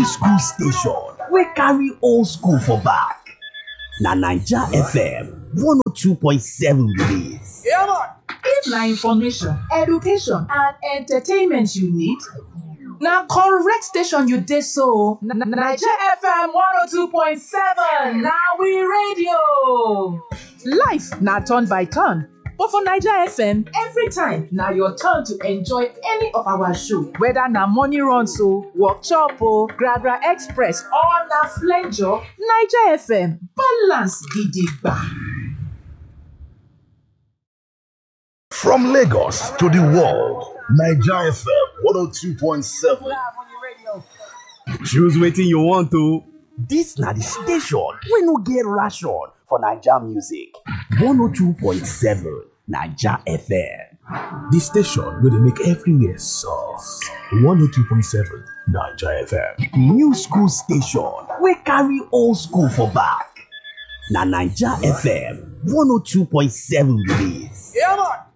school station wey carry old school for back na naija fm 102.7 be dis. If na information, education and entertainment you need, na correct station you dey so. Na- na- Naija FM 102.7 na we radio. Life na turn by turn, but for Naija FM, every time na your turn to enjoy any of our show. Whether na morning runs o, workshop o, Gragra Express or na flenjo, Naija FM balance gidigba. From Lagos to the world, Niger FM 102.7. Choose wetin you want o. Dis na di station wey no get ration for Naija music. 102.7 Naija FM. The station where they make everywhere soft. 102.7 Niger FM. New school station wey carry old school for back. Na Naija FM 102.7 be dis.